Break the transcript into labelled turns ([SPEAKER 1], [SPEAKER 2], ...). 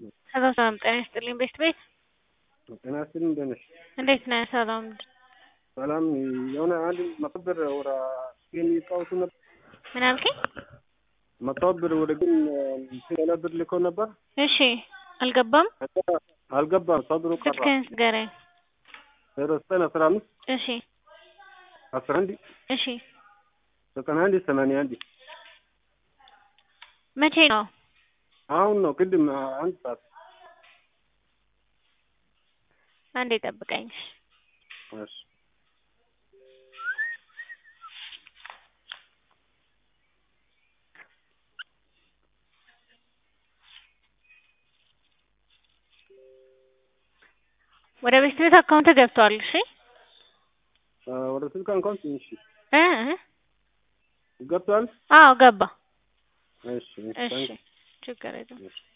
[SPEAKER 1] ሄሎ ሰላም ጤና ይስጥልኝ ቤት ቤት
[SPEAKER 2] ጤና ይስጥልኝ እንደት ነሽ?
[SPEAKER 1] እንዴት ነህ? ሰላም
[SPEAKER 2] ሰላም የሆነ አንድ መቶ ብር ወደ ግን ይጫወቱ ነበር።
[SPEAKER 1] ምን አልከኝ?
[SPEAKER 2] መቶ ብር ወደ ግን ሌላ ብር ልኮ ነበር።
[SPEAKER 1] እሺ አልገባም።
[SPEAKER 2] ከዛ አልገባም። ሰው ብሩ ቀረ።
[SPEAKER 1] ስልክህን ንገረኝ።
[SPEAKER 2] ዜሮ ዘጠኝ አስራ አምስት
[SPEAKER 1] እሺ
[SPEAKER 2] አስራ አንድ
[SPEAKER 1] እሺ
[SPEAKER 2] ዘጠና አንድ ሰማንያ አንድ
[SPEAKER 1] መቼ ነው?
[SPEAKER 2] አሁን ነው ቅድም አንድ ሰዓት
[SPEAKER 1] አንዴ ጠብቀኝ።
[SPEAKER 2] እሺ
[SPEAKER 1] ወደ ቤት ቤት አካውንት ገብቷል። እሺ
[SPEAKER 2] ወደ ስልክ እንኳን ትንሽ
[SPEAKER 1] እ እ
[SPEAKER 2] ገብቷል።
[SPEAKER 1] አዎ ገባ።
[SPEAKER 2] እሺ
[SPEAKER 1] እሺ ችግር የለም።